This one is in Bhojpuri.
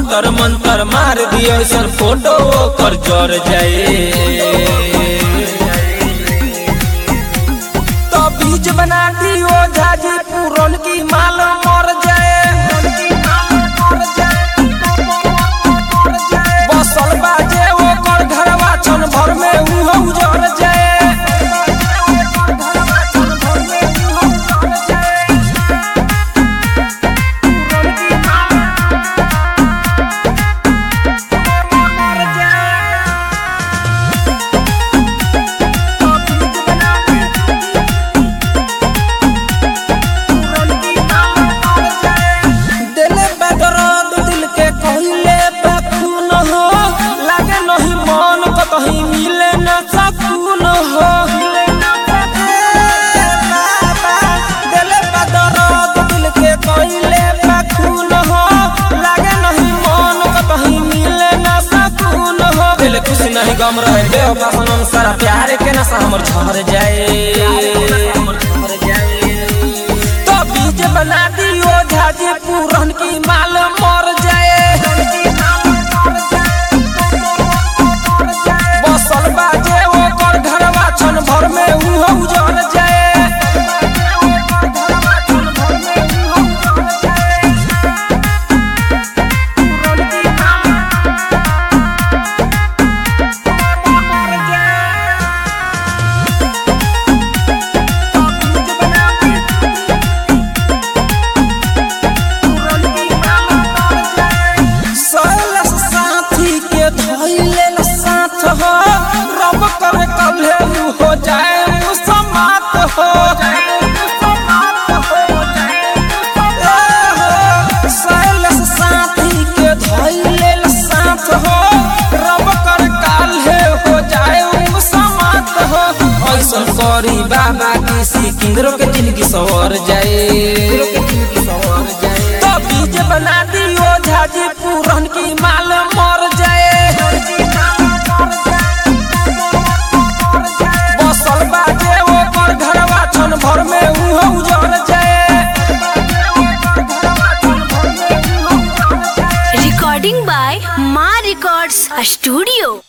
जंतर मंतर मार दियो सर फोटो ओकर जर जाए तो बीज बना दियो झाजी पूरन की माल मर जाए बसल बाजे ओकर घरवा छन भर में उहो उजर जाए दिले बदरद दिल के कहले बखून हो लागे नहीं मन को कहीं मिले न सकून हो ए बाबा, दिले बदरद दिल के कहले बखून हो लागे नहीं मन को कहीं मिले न सकून हो दिल खुश नहीं गम रहे बेवफा सनम सारा प्यार के नशा हमर झर जाए तो बीज बना दियो झाजी पूरन की माल मर जाए बसल बाजे ओकर घरवा छन भर में उहो उजर जाए सैलस साथी के धैले साथ हो रब करे कल्हे उ हो जाए मुसमात हो ए हो, सैलस साथी के धैले साथ हो रब करे कल्हे हो जाए मुसमात हो ऐसन करी बाबा किसी किंदरो के जिंदगी सवर जाए तो बीज बना दियो झाजी पूरन की माल मर जाए बसल बाजे ओकर घरवा छन भर में उहो उजर जाए recording by Ma Records Studio.